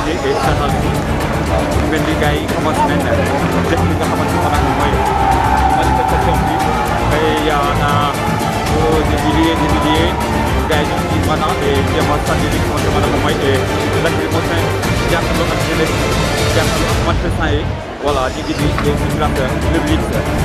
gisee saxal bi mel ni gars yi commencé nañ def li nga xamante ne maanaam mooy manifestation bi y en a des milliers des milliers gars yi ñu ngi maanaam jéem a sànni li nga xamante ne maanaam mooy lacrymogène jàkkaarloo ak jeunesse jàkkaarloo ak manifestant yi voilà ñu ngi di circulation le blitz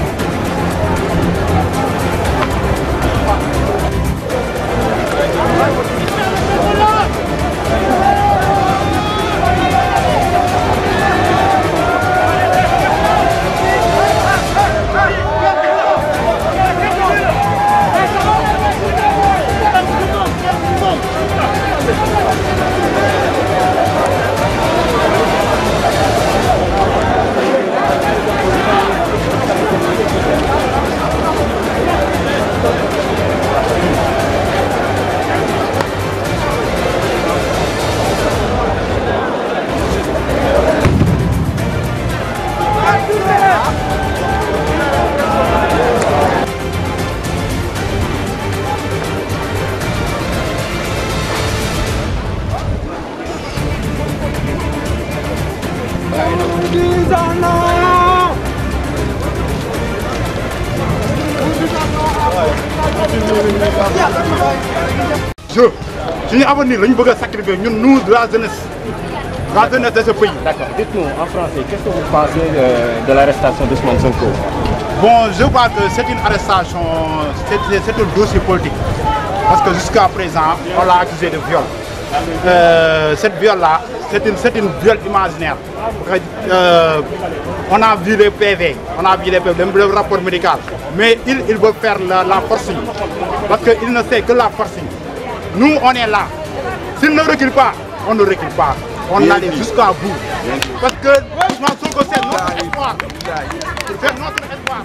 je suñu avenir la ñu bëgg a sacrifier ñun nous la jeunesse la jeunesse de ce pays. D'accord. Dites-nous en français, qu'est-ce que vous pensez euh, de l'arrestation d'Ousmane Sonko Bon, je crois que c'est une arrestation, c'est c'est un dossier politique. Parce que jusqu'à présent, on l'a accusé de viol. Euh, cette viol-là, c'est une, c'est une viol imaginaire. Euh, on a vu les PV, on a vu les PV, le, le rapport médical. Mais il, il veut faire la, la forcing. Parce qu'il ne sait que la forcing. Nous, on est là. S'il ne recule pas, on ne recule pas. On allait jusqu'à bout. Parce que Ousmane Sonko, c'est notre espoir. C'est notre espoir.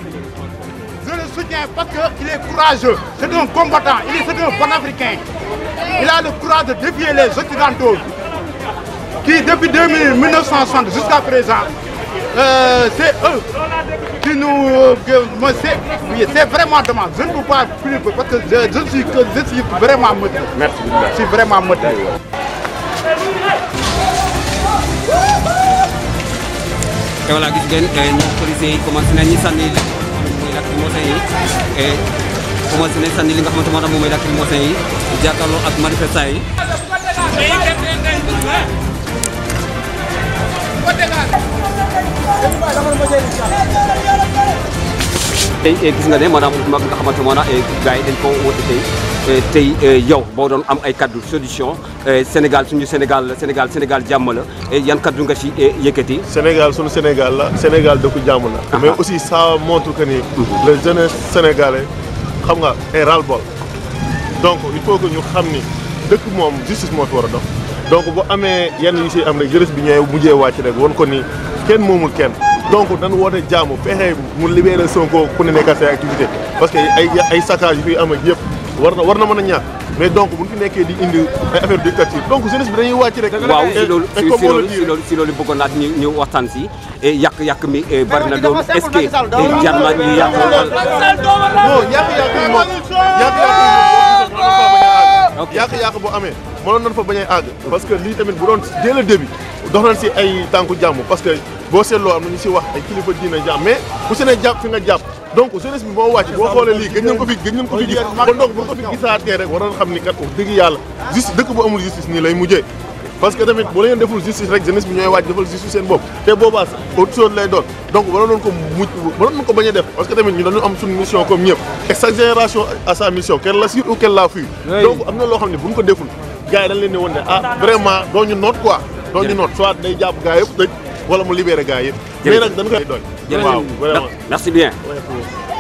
Je le soutiens parce qu'il est courageux. C'est un combattant. Il est c'est un bon africain. Il a le courage de défier les Occidentaux. Qui, depuis 2000, 1960 jusqu'à présent, euh, c'est eux qui nous. euh, que- moi, c'est oui, c'est vraiment dommage. Je ne peux pas plus parce que je, je suis, que- je suis vraiment motivé. Merci beaucoup. Je suis vraiment motivé. te voilà gis ngeen ñoom policiers yi commencé nañ ñu sànni li nga xamante mooy lacrymogène yi et commencé nañ sànni li nga xamante moo tax moom mooy lacrymogène yi jàkkaarloo ak manifestants yi. tey eh, gis nga ne maanaam mag nga xamante moo tax gars yi dañ ko woote tey eh, tey eh, yow boo doon am ay kaddu solution eh, Sénégal suñu Sénégal la Sénégal Sénégal jàmm la eh, yan kaddu nga ci eh, yëkkati. Sénégal sunu Sénégal la Sénégal dëkku jàmm la. mais aussi ça montre que ni. le jeunesse sénégalais xam nga est ras-le-bol. donc il faut que ñu xam ni dëkk moom justice moo fi war a dox. donc bu amee yenn yu si am rek jeunesse bi ñëwee mujjee wàcc rek won ko ni kenn moomul kenn. donc dañu woote jàmm fexe mu libéré Sonko ku ne nekk say activité parce que ay ay saccage yu fi am ak yëpp war na war na mën a ñàkk mais donc bu ñu fi nekkee di indi ay affaire dictature donc jeunesse bi dañuy wàcc rek. waaw Et- si loolu et si comme si on le loolu dit si rek, loolu si loolu bëggoon naa ñu ñu waxtaan si et yàq-yàq mi eh, bari na loolu est-ce que eh, jar na ñu yàq non yàq-yàq yi moom Ok. yàq-yàq bu amee mënoon nañ fa bañ a àgg parce que lii tamit bu doon dès le début dox nañ si ay tànku jàmm parce que boo seetloo am na ñu si wax ay kilifa diina jàmm mais ku si ne jàpp fi nga jàpp donc jeunesse bi moo wàcc boo xoolee lii gëj nañ ko fi gëj nañ ko fi gis kon donc bu ko fi gisaatee rek war nañ xam ni kat wax dëgg yàlla justice dëkk bu amul justice nii lay mujjee parce que tamit bu leen deful justice rek jeunesse bi ñooy wàcc defal justice seen bopp te boobaa autre chose lay doon donc waroon nañ ko mujj waroon nañ ko bañ a def parce que tamit ñu dañu am suñu mission comme ñëpp et chaque génération a sa mission qu'elle l'assure ou qu'elle la fuit donc am na loo xam ne bu ñu ko deful gars yi dañ leen ne woon ne ah vraiment doo ñu noot quoi doo ñu noot soit day jàpp gars yëpp tëj wala mu libéré gars yëpp mais nag dañ koy doon waaw vraiment merci bien Ouais,